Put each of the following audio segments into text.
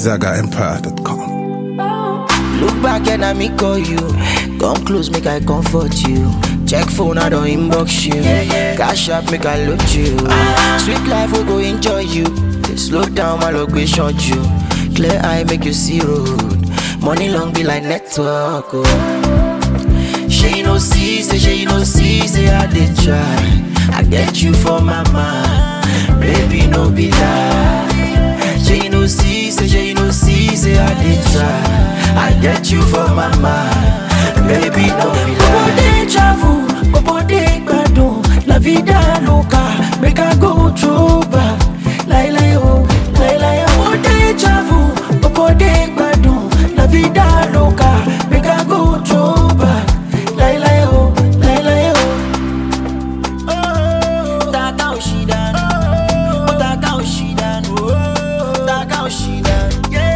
ZagaEmpire.com. Look back and I me call you. Come close, make I comfort you. Check phone, I don't inbox you. Cash up, make I look you. Sweet life, we go enjoy you. Slow down, my luck, we short you. Clear eye, make you see road. Money long be like network. Oh. She no see, say she no see, say I did try. I get you for my mind, baby no be lie. She no see, say she no see, say I did try. I get you for my mind, baby no be lie. Bobo dey travel, bobo dey gbadun, la vida loca, make I go through back. Lai lai oh, lai lai oh. Bobo dey travel, bobo dey gbadun, la vida loca, make I go through back. Lai lai oh, lai lai oh. Taka Oshidan, oh Taka Oshidan, oh Taka Oshidan, yeah.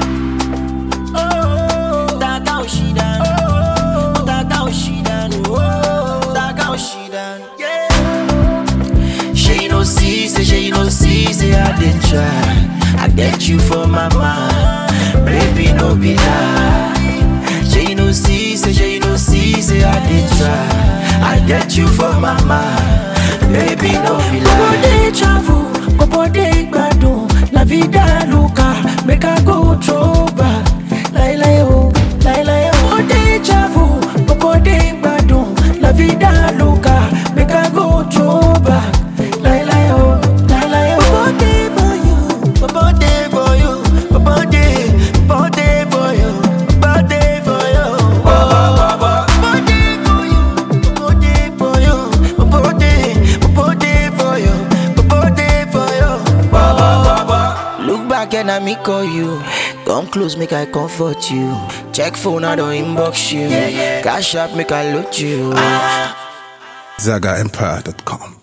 Oh Taka Oshidan, oh Taka Oshidan, oh Taka Oshidan, yeah. She no see, say she no see, say I did try. I get you for my mind, baby no be lie. She no see, say she no see, say I did try. I get you for my mind, baby no be lie. Bobo dey travel, bobo dey gbadun, la vida loca, make I go throw back. Lai lai oh, lai lai oh. Bobo dey travel, bobo dey gbadun, la vida loca, make I go throw back. Lai lai oh, lai lai oh. Bobo dey for you, bobo dey for you, bobo dey, bobo dey for you, bobo dey for you. Bobo dey for you, bobo dey for you, bobo dey, bobo dey for you, bobo dey for you. Look back and I me call you. Come close, make I comfort you. Check phone, I don't inbox you. Cash up, make I look you. ZagaEmpire.com.